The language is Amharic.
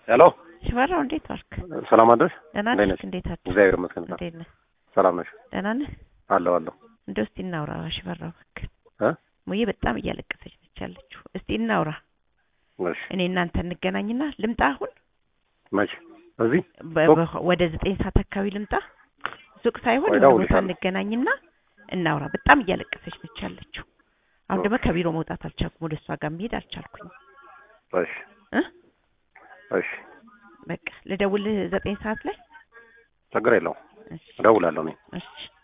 ሄሎ ሽፈራው እንዴት ዋልክ? ሰላም አደርሽ? ደህና እንዴት ነሽ? ነሽ? እንዴት አደርክ? እግዚአብሔር ይመስገን። እንዴት ነህ? ሰላም ነሽ? ደህና ነህ? አለሁ አለሁ። እንደው እስቲ እናውራ ሽፈራው እባክህ። እ ሙዬ በጣም እያለቀሰች ነች ያለችው። እስቲ እናውራ። እሺ እኔ እናንተ እንገናኝና ልምጣ አሁን መቼ? እዚህ በ- ሱቅ? በ- ወደ ዘጠኝ ሰዓት አካባቢ ልምጣ። ሱቅ ሳይሆን ወይ የሆነ ቦታ እደውልልሻለሁ። እንገናኝና እናውራ። በጣም እያለቀሰች ነች ያለችው። አሁን ደግሞ ኦኬ። ከቢሮ መውጣት አልቻልኩም። ወደ እሷ ጋር መሄድ አልቻልኩኝ እሺ እ እሺ በቃ ልደውልህ ዘጠኝ ሰዓት ላይ ችግር የለውም እሺ እደውላለሁ እኔ። እሺ